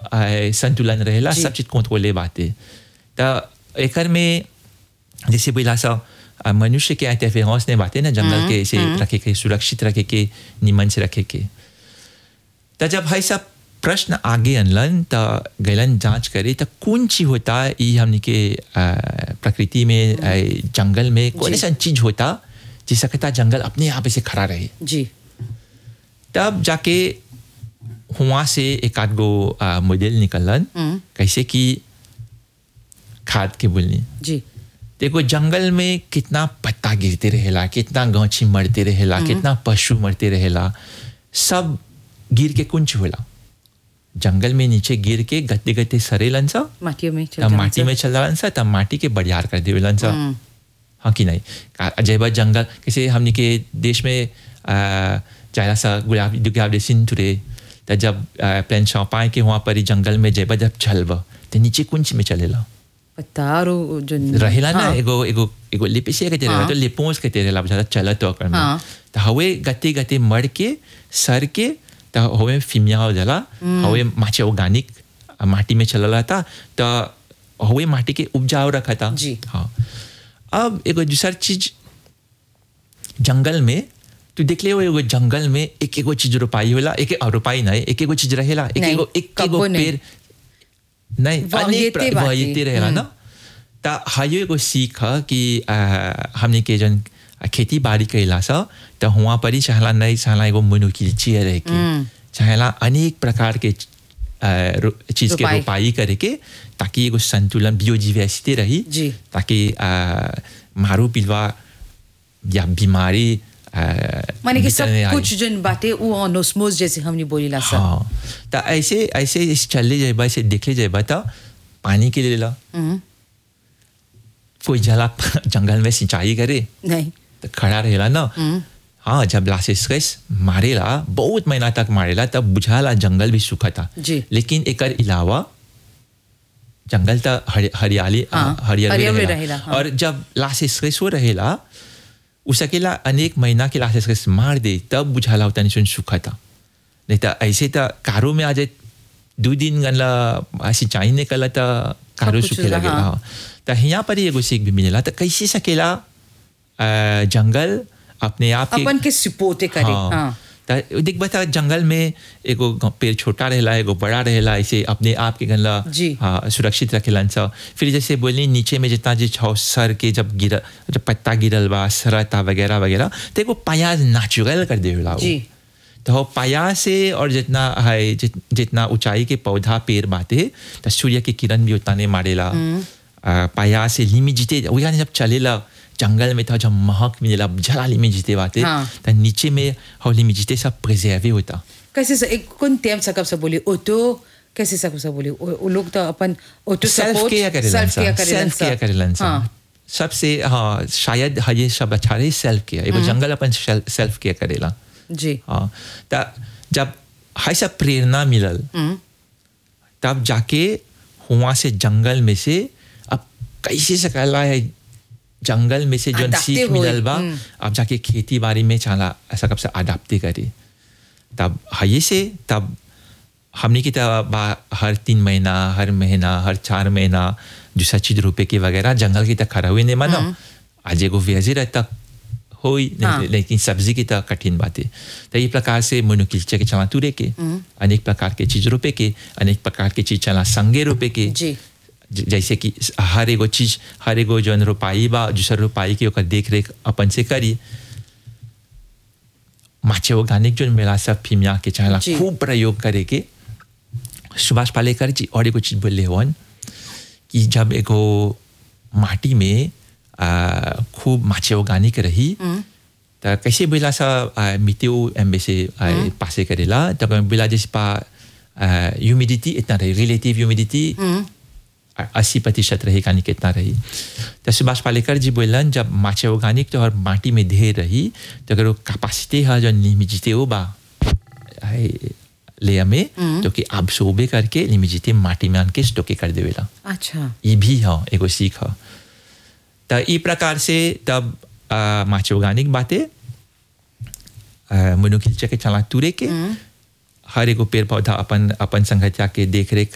आ, संतुलन रहेला जी। सब चीज कंट्रोले बाटे त एकर में जैसे बोला सा आ, मनुष्य के इंटरफेरेंस ने बातें ना जंगल के से रखे के सुरक्षित रखे के निमन से रखे के त जब भाई सब प्रश्न आगे अनलन त गैलन जांच करे त कौन चीज होता ई हमने के आ, प्रकृति में आ, जंगल में कौन सा चीज होता जिसका कहता जंगल अपने आप से खड़ा रहे जी तब जाके हुआ से एक आध गो आ, मॉडल निकलन कैसे कि खाद के बोलनी जी देखो जंगल में कितना पत्ता गिरते रहेला कितना गाछी मरते रहेला कितना पशु मरते रहेला सब गिर के कुंच होला जंगल में नीचे गिर के गत्ते गत्ते सरेलन सा माटियों में चल तब जाना माटी सर। में चल जालन सा तब माटी के बढ़ियार कर देवेलन सा हाँ कि नहीं का- जय बा जंगल किसी हमने के देश में आ, चाहे सा गुलाब गुलाब सिंह टुरे तो जब प्लान पाए के वहाँ पर ही जंगल में जय बा जब चलबा तो नीचे कुंच में चलेला पत्ता और वो जो रहेला ना हाँ, एगो एगो एगो लिपिसे के तेरे हाँ। तो लिपोस के तेरे ला ज्यादा चलत तो कर में हाँ। तो हवे गते गते मर के सर के तो हवे फिमिया हो जाला हवे माचे ऑर्गेनिक माटी में चलला था तो हवे माटी के उपजाऊ रखा था जी। हाँ अब एगो दूसर चीज जंगल में तू देख ले वो एगो जंगल में एक एगो चीज रोपाई होला एक और रोपाई नहीं एक एगो चीज रहेला एक नहीं, एगो एक एगो कब्बो नहीं। पेड़ नहीं अनेक वाहियते प्र- बाटे। वाहियते रहेला ना ता हायो एगो सीख ह कि आ, हमने के जन खेती बाड़ी कैला सा तो हुआ पर ही चाहला नहीं चाहला एगो मनुखिलची रह के चाहला अनेक प्रकार के आ, रो- चीज के रोपाई। रोपाई करे के ताकि एगो संतुलन बियोजिवेसिटी रही जी। ताकि आ, मारू पिलवा या बीमारी आ, माने कि भीतर सब नहीं आई। कुछ जन बातें वो ऑनोस्मोस जैसे हमने बोली ला सर हाँ तो ऐसे ऐसे इस चलने जाए ऐसे देखले जाए तो पानी के लिए ला कोई जला जंगल में सिंचाई करे नहीं तो खड़ा रहेला ना हाँ जब लासिस मारेला बहुत महीना तक मारेला तब बुझाला जंगल भी सूखा था जी। लेकिन एकर अलावा जंगल तो हरि- हरियाली हाँ, हरियाली हरियाली रहेला रहेला, हाँ। और जब लासिस हो रहेला उसकेला अनेक महीना के लासिस मार दे तब बुझाला होता नहीं सुन सूखा था नहीं तो ऐसे तो कारो में आ जाए दो दिन गनला सिंचाई ने कला तो कारो कुछ सूखे लगे हाँ। हाँ तो यहाँ पर ही एगो सीख भी मिलेला तो कैसे सकेला अ, जंगल अपने आप के अपन के सिपोते करे हाँ त देख बता जंगल में एगो ग- पेड़ छोटा रहेला एगो बड़ा रहेला ऐसे अपने आप के गनला जी। हाँ सुरक्षित रखेलन सा फिर जैसे बोली नीचे में जितना जो छौ सर के जब गिर जब पत्ता गिरल बा सरता वगैरह वगैरह तो एगो पाया नेचुरल कर देवेला वो। जी। तो पाया से और जितना है जित, जितना ऊंचाई के पौधा पेड़ बाते तो सूर्य की किरण भी उतना नहीं मारेला आ, पाया से लिमी जीते वही जब चलेला जंगल में था जब महक मिलेला जला लिमी जीते बाते हाँ। तो नीचे में और लिमी जीते सब प्रिजर्वे होता कैसे से एक कौन टेम सकब से बोली ऑटो कैसे सकब से बोली वो वो लोग तो अपन ऑटो सेल्फ केयर करेलन सेल्फ सा केयर करेलन सेल्फ केयर करेलन सा हाँ सबसे हाँ शायद हाँ ये सब अच्छा रही सेल्फ केयर एगो जंगल अपन सेल्फ केयर करेला जी हाँ तो जब हाई सब प्रेरणा मिलल तब जाके हुआ से जंगल में से अब कैसे सकला है जंगल में से जो Adapte सीख होए, मिलल बा हम्म। अब जाके खेती बाड़ी में चला ऐसा कब से अडाप्टे करे तब हाई से तब हमने की तब हर तीन महीना हर महीना हर चार महीना दूसरा चीज रुपए की वगैरह जंगल की तक खड़ा हुई नहीं मानो आज एगो वेजी रहता होई हाँ। लेकिन सब्जी की तो कठिन बात है तो ये प्रकार से मनुकिल्चे के चला तुरे के अनेक प्रकार के चीज रुपए के अनेक प्रकार के चीज चला संगे रुपए के जी ज- जैसे कि हर एगो चीज हर एगो जौन रोपाई बा दूसर रोपाई के ओकर देख रेख अपन से करी माचे ऑर्गेनिक जो मिला सब फिमिया के चाहला जी। खूब प्रयोग करे के सुभाष पालेकर जी और एगो चीज बोले हवन कि जब एगो माटी में आ, खूब माचे ऑर्गेनिक रही तो कैसे बोला सा मिट्टी एम्बे से आ, पासे करेला तब बोला जैसे पा ह्यूमिडिटी इतना रही रिलेटिव ह्यूमिडिटी अस्सी प्रतिशत रही कहानी कितना रही तो सुभाष पालेकर जी बोलन जब माचे ऑर्गेनिक तो और माटी में ढेर रही तो अगर वो कैपेसिटी है जो निमिजिते हो बा लेयर में तो कि आप सोबे करके निमिजिते माटी में आन के स्टोके कर देवेला अच्छा ये भी है एगो सीख है तो ई प्रकार से तब आ, माचे ऑर्गेनिक बातें मनुखिलचे के चला तुरे के हर एगो पेड़ पौधा अपन अपन संगठिया के देख रेख